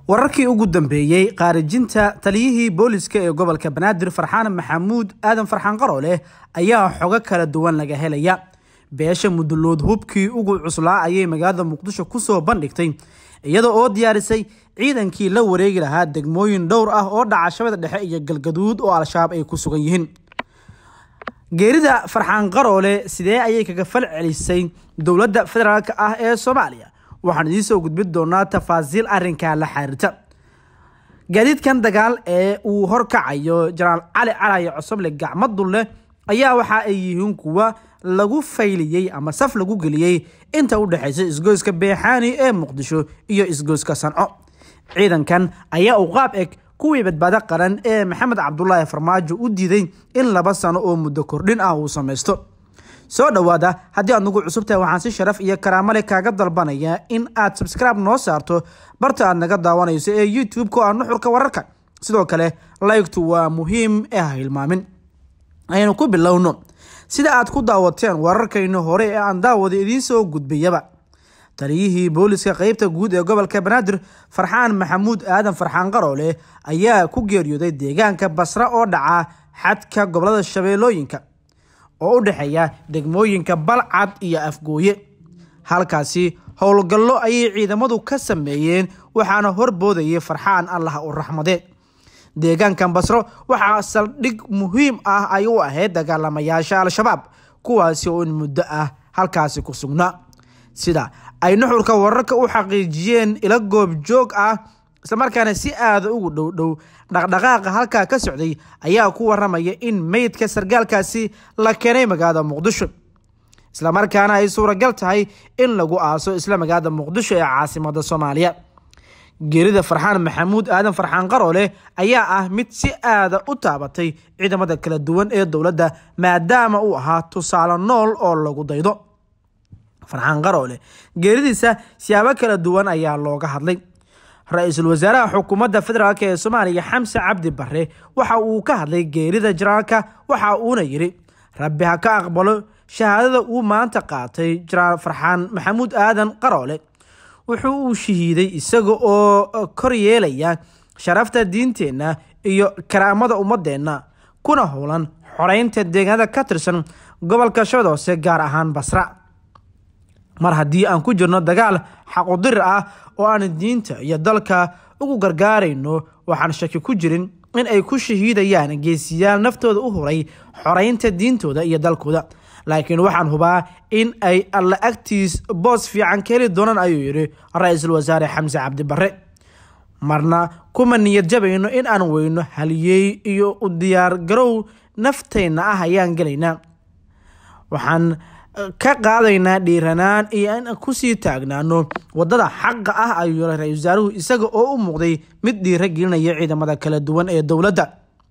wararkii ugu dambeeyey qaarijinta taliyihii booliska ee gobolka banaadir farxaan maxamuud aadan farxaan qarooleh ayaa xogo kala duwan laga helaya beesha mudulood hubkii ugu cuslaa ayay magaalada muqdisho kusoo bandhigtay iyada oo diyaarisay ciidankii la wareegi lahaa degmooyin dhowr ah oo dhaca shabada dhexe iyo galgaduud oo al-shabaab ay ku sugan yihiin geerida farxaan qaroole sidee ayay kaga fal celisay dowladda federaalk ah ee soomaaliya waxaan idiin soo gudbin doonaa tafaasiil arrinkaa la xiriirta gaadiidkan dagaal ee uu horkacayo jenaraal cali calaye cosoble gacmadulle ayaa waxa ay yihiin kuwa lagu fayliyey ama saf lagu geliyey inta u dhexaysa isgoyska beexaani ee muqdisho iyo isgoyska sanco ciidankan ayaa u qaab eg kuwii badbaado qaran ee maxamed cabdulaahi farmaajo u diiday in laba sano oo muddo kordhin ah uu samaysto soo dhowaada haddii aad nagu cusub tahay waxaan si sharaf iyo karaamale kaaga dalbanayaa in aad sabscribe noo saarto barta aad naga daawanayso ee youtube-ka oo nuxurka wararka sidoo kale laygtu waa muhiim ee ha hilmaamin aynu ku bilowno sida aad ku daawateen wararkayna hore ee aan daawada idiin soo gudbiyaba taliyihii booliska qeybta guud ee gobolka banaadir farxaan maxamuud aadan farxaan qaroole ayaa ku geeriyooday deegaanka basra oo dhaca xadka gobolada shabeellooyinka oo u dhexeeya degmooyinka balcad iyo afgooye halkaasi howlgallo ayay ciidamadu ka sameeyeen waxaana horboodayay farxaan allah u raxmadee deegaankan basro waxaa saldhig muhiim ah ay u ahayd dagaalamayaasha al-shabaab kuwaasi oo in muddo ah halkaasi ku sugnaa sida ay nuxurka wararka u xaqiijiyeen ila goob joog ah islamarkaana si aada ugu dhowdhow dhaqdhaqaaqa halkaa ka socday ayaa ku waramaya in meydka sargaalkaasi la keenay magaalada muqdisho islamarkaana ay suuragal tahay in lagu aaso isla magaalada muqdisho ee caasimada soomaaliya geerida farxaan maxamuud aadan farxaan qaroole ayaa ah mid si aada u taabatay ciidamada kala duwan ee dowladda maadaama uu ahaa tusaale nool oo lagu daydo farxaan qaroole geeridiisa siyaabo kala duwan ayaa looga hadlay ra-iisul wasaaraha xukuumadda federaalk ee soomaaliya xamse cabdi bare waxa uu ka hadlay geerida jenaraalka waxa uuna yidhi rabbi ha ka aqbalo shahaadada uu maanta qaatay jenaraal farxaan maxamuud aadan qaroole wuxuu uu shahiiday isaga oo kor yeelaya sharafta diinteenna iyo karaamada ummadeenna kuna howlan xoreynta deegaanada ka tirsan gobolka shabad hoose gaar ahaan basra mar haddii aan ku jirno dagaal xaqudirir ah oo aan diinta iyo dalka ugu gargaarayno waxaan shaki ku jirin in ay ku shahiidayaan geesiyaal naftooda u huray xoreynta diintooda iyo dalkooda laakiin waxaan hubaa in ay alla agtiis boos fiican ka heli doonaan ayuu yidhi ra-iisul wasaare xamse cabdi bare marna kuma niyad jabayno in aan weyno haliyey iyo u diyaar garow nafteenna ah ayaan gelaynaa waxaan ka qaadaynaa dhiiranaan iyo in kusii taagnaano wadada xaqa ah ayuu yiri ra-isul wasaaruhu isaga oo u muuqday mid dhiira gelinaya ciidamada kala duwan ee dowladda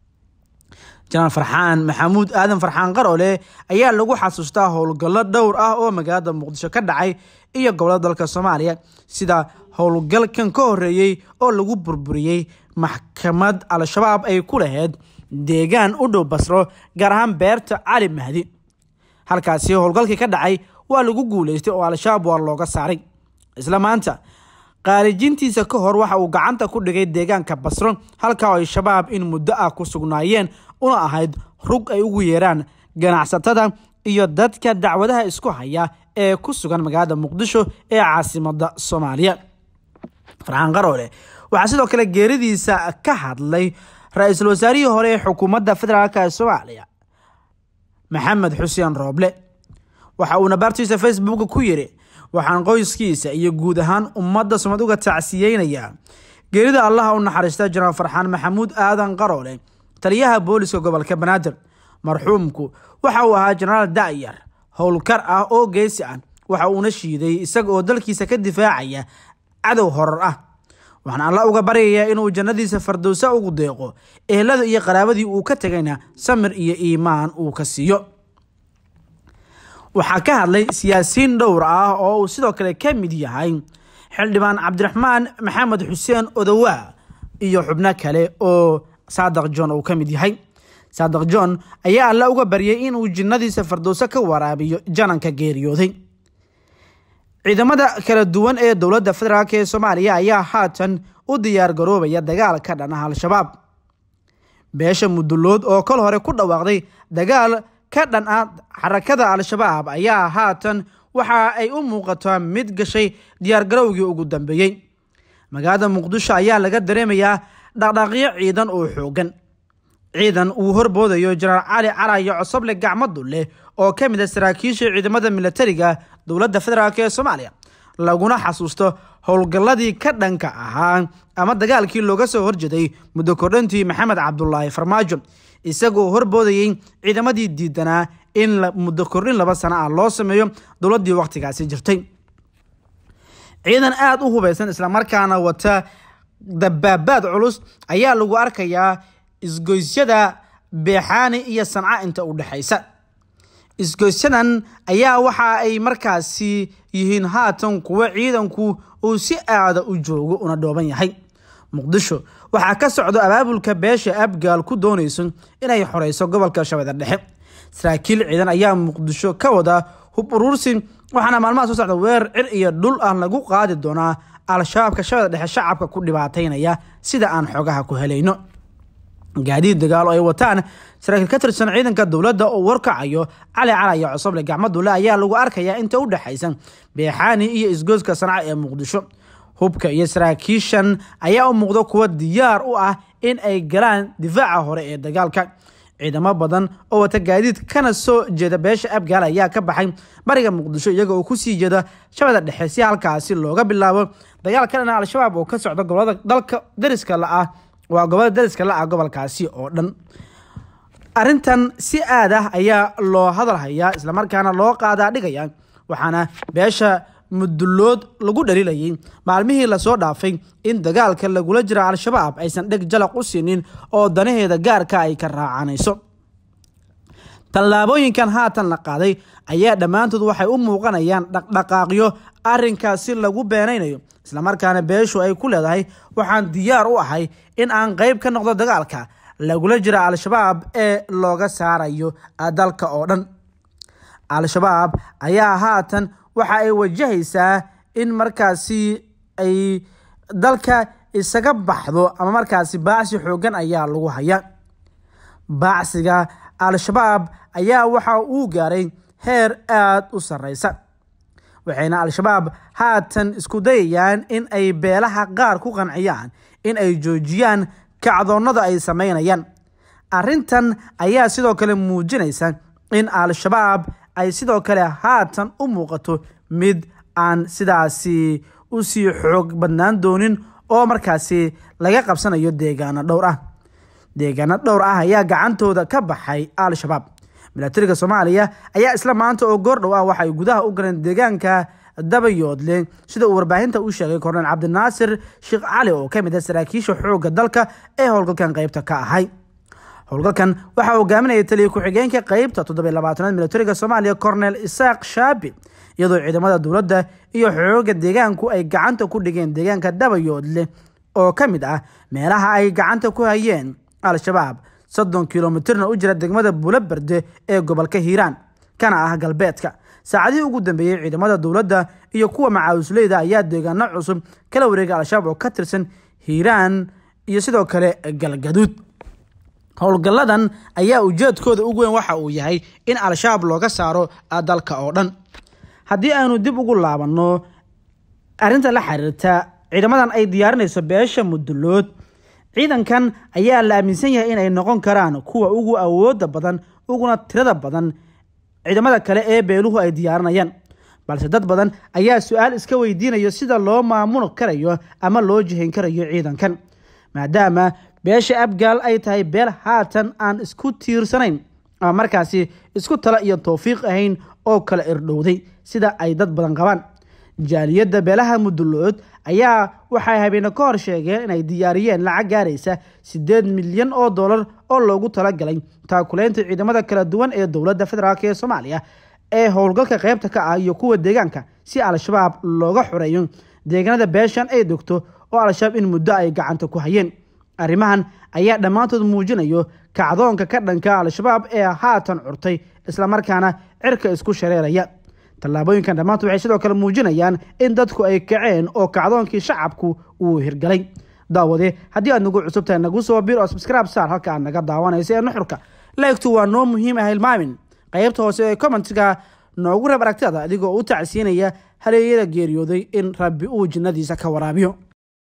jenaraal farxaan maxamuud aadan farxaan qaroole ayaa lagu xasuustaa howlgallo dhowr ah oo magaalada muqdisho ka dhacay iyo gobolada dalka soomaaliya sida howlgalkan ka horeeyey oo lagu burburiyey maxkamad al-shabaab ay ku lahayd deegaan u dhow basro gaar ahaan beerta cali mahdi halkaasi howlgalkii ka dhacay waa lagu guuleystay oo al-shabaab waa looga saaray isla maanta qaarijintiisa ka hor waxa uu gacanta ku dhigay deegaanka basro halka ay shabaab in muddo ah ku sugnaayeen una ahayd rug ay ugu yeeraan ganacsatada iyo dadka dacwadaha isku haya ee ku sugan magaalada muqdisho ee caasimada soomaaliya farxaan qaroole waxaa sidoo kale geeridiisa ka hadlay ra-iisul wasaarihii hore ee xukuumadda federaalk ee soomaaliya maxamed xuseen rooble waxa uuna baartiisa facebooka ku yidhi waxaan qoyskiisa iyo guud ahaan ummadda sumad uga tacsiyeynayaa geerida allaha u naxariista jenaraal farxaan maxamuud aadan qaroole taliyaha booliska gobolka banaadir marxuumku waxa uu ahaa jenaraal da'yar howlkar ah oo geesi ah waxa uuna shiiday isaga oo dalkiisa ka difaacaya cadow horar ah waxaan alla uga baryayaa inuu jannadiisa fardowsa ugu deeqo ehelada iyo qaraabadii uu ka tegayna samir iyo iimaan uu ka siiyo waxaa ka hadlay siyaasiyiin dhowr ah oo uu sidoo kale ka mid yahay xildhibaan cabdiraxmaan maxamed xuseen odowaa iyo xubno kale oo saadaq john uu ka mid yahay saadaq john ayaa alla uga baryay inuu jinnadiisa fardowso ka waraabiyo jananka geeriyooday ciidamada kala duwan ee dowladda federaalk ee soomaaliya ayaa haatan u diyaar garoobaya dagaal ka dhan ah al-shabaab beesha mudulood oo kol hore ku dhawaaqday dagaal ka dhan ah xarakada al-shabaab ayaa haatan waxa ay u muuqataa mid gashay diyaargarowgii ugu dambeeyey magaalada muqdisho ayaa laga dareemayaa dhaqdhaaqyo ciidan oo xoogan ciidan uu horboodayo jenaraal cali calayo cosoble gacmadu leh oo ka mid a saraakiisha ciidamada militariga dowladda federaalk ee soomaaliya laguna xasuusto howlgalladii ka dhanka ahaa ama dagaalkii looga soo horjeeday muddo kordhantii maxamed cabdulaahi farmaajo isagoo horboodayey ciidamadii diidanaa in muddo kordhin laba sano ah loo sameeyo dowladdii wakhtigaasi jirtay ciidan aada u hubeysan islamarkaana wata dabaabaad culus ayaa lagu arkayaa isgoysyada beexaani iyo sanca inta u dhexaysa isgoysyadan ayaa waxa ay markaasi yihiin haatan kuwo ciidanku uu si aada u joogo una dhooban yahay muqdisho waxaa ka socdo abaabulka beesha abgaal ku doonayso inay xoreyso gobolka shabeelle dhexe saraakiil ciidan ayaa muqdisho ka wada hub uruursi waxaana maalmaha soo socda weerar cir iyo dhul ah lagu qaadi doonaa al-shabaabka shabeelle dhexe shacabka ku dhibaataynaya sida aan xogaha ku helayno gaadiid dagaal oo ay wataan saraakiil ka tirsan ciidanka dowladda oo warkacayo cali calaya cosoble gacmadule ayaa lagu arkayaa inta u dhexaysa beexaani iyo isgooska sanca ee muqdisho hubka iyo saraakiishan ayaa u muuqda kuwa diyaar u ah in ay galaan difaaca hore ee dagaalka ciidamo badan oo wata gaadiid kana soo jeeda beesha abgaal ayaa ka baxay bariga muqdisho iyaga oo kusii jeeda shabeelle dhexe si halkaasi looga bilaabo dagaal ka dhana al-shabaab oo ka socda gobolada dalka dariska la-ah waa gobolada dariska la-ah gobolkaasi oo dhan arrintan si aad ah ayaa loo hadal hayaa islamarkaana loo qaadaa dhigaya waxaana beesha mudulood lagu dhaliilayay maalmihii lasoo dhaafay in dagaalka lagula jira al-shabaab aysan dheg jalaq u siinin oo danaheeda gaarka ay ka raacanayso tallaabooyinkan haatan la qaaday ayaa dhammaantood waxay u muuqanayaan dhaqdhaqaaqyo arrinkaasi lagu beenaynayo islamarkaana beeshu ay ku leedahay waxaan diyaar u ahay in aan qeyb ka noqdo dagaalka lagula jira al-shabaab ee looga saarayo dalka oo dhan al-shabaab ayaa haatan waxa ay wajahaysaa in markaasi ay dalka isaga baxdo ama markaasi baacsi xoogan ayaa lagu haya baacsiga al-shabaab ayaa waxa uu gaaray heer aada u sarreysa waxayna al-shabaab haatan isku dayayaan in ay beelaha qaar ku qanciyaan in ay joojiyaan kacdoonnada ay sameynayaan arrintan ayaa sidoo kale muujinaysa in al-shabaab ay sidoo kale haatan u muuqato mid aan sidaasi usii xoog badnaan doonin oo markaasi laga qabsanayo deegaano dhowr ah deegaano dhowr ah ayaa gacantooda ka baxay al-shabaab milatariga soomaaliya ayaa isla maanta oo goordhow ah waxaay gudaha u galeen deegaanka dabayoodle sida uu warbaahinta u sheegay korneel cabdinaasir sheekh cali oo ka mid ah saraakiisha xoogga dalka ee howlgalkan qeybta ka ahay howlgalkan waxaa hogaaminaya taliya ku-xigeenka qeybta toddobiy labaatanaad milatariga soomaaliya korneel isaaq shaabi iyadoo ciidamada dowladda iyo xooga deegaanku ay gacanta ku dhigeen deegaanka dabayoodle oo ka mid ah meelaha ay gacanta ku hayeen al-shabaab soddon kilomitirna u jira degmada bulaberde ee gobolka hiiraan kana ah galbeedka saacadihii ugu dambeeyey ciidamada dowladda iyo kuwa macaawisleyda ayaa deegaano cusub kala wareegay al-shabaab oo ka tirsan hiiraan iyo sidoo kale galgaduud howlgalladan ayaa ujeedkooda ugu weyn waxa uu yahay in al-shabaab looga saaro dalka oo dhan haddii aynu dib ugu laabanno arrinta la xiriirta ciidamadan ay diyaarinayso beesha mudulood ciidankan ayaa la aaminsan yahay inay noqon karaan kuwa ugu awooda badan uguna tirada badan ciidamada kale ee beeluhu ay diyaarinayaan balse dad badan ayaa su-aal iska weydiinayo sida loo maamuli karayo ama loo jihayn karayo ciidankan maadaama beesha abgaal ay tahay beel haatan aan isku tiirsanayn ama markaasi isku tala iyo towfiiq ahayn oo kala irdhowday sida ay dad badan qabaan jaaliyadda beelaha mudulood ayaa waxay habeene ka hor sheegeen inay diyaariyeen lacag gaaraysa siddeed milyan oo dollar oo loogu talagalay taakuleynta ciidamada kala duwan ee dowladda federaalk ee soomaaliya ee howlgalka qaybta ka ah iyo kuwa deegaanka si al-shabaab looga xoreeyo deegaanada beeshan ay degto oo al-shabaab in muddo ay gacanta ku hayeen arrimahan ayaa dhammaantood muujinayo kacdoonka ka dhanka al-shabaab ee haatan curtay islamarkaana cirka isku shareeraya tallaabooyinkan dhammaantu waxay sidoo kale muujinayaan in dadku ay kaceen oo kacdoonkii shacabku uu hirgalay daawade haddii aad nagu cusub tahay nagu soo bir oo subscribe saar halka aad naga daawanaysa ee nuxurka laegtu waa noo muhiim ah hilmaamin qaybta hoose ee commentiga noogu reeb aragtada adigoo u tacsiinaya haleeyada geeriyooday in rabbi uu jinnadiisa ka waraabiyo